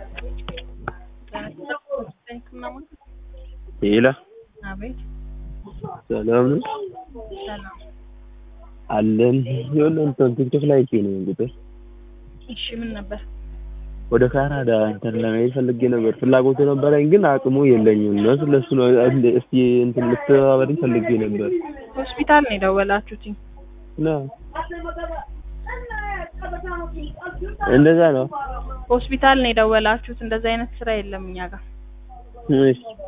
ሄሎ አቤት ሰላም ነው ሰላም። አለን። የሆነ እንትን ቲክቶክ ላይ አይቼ ነው ቁጥር እሺ ምን ነበር? ወደ ካናዳ እንትን ለመሄድ ፈልጌ ነበር። ፍላጎቱ ነበረኝ ግን አቅሙ የለኝም ነው። ስለሱ ነው እስቲ እንትን ልትተባበሪኝ ፈልጌ ነበር። ሆስፒታል ነው የደወላችሁት? ነው እንደዛ ነው። ሆስፒታል ነው የደወላችሁት? እንደዛ አይነት ስራ የለም እኛ ጋር። እሺ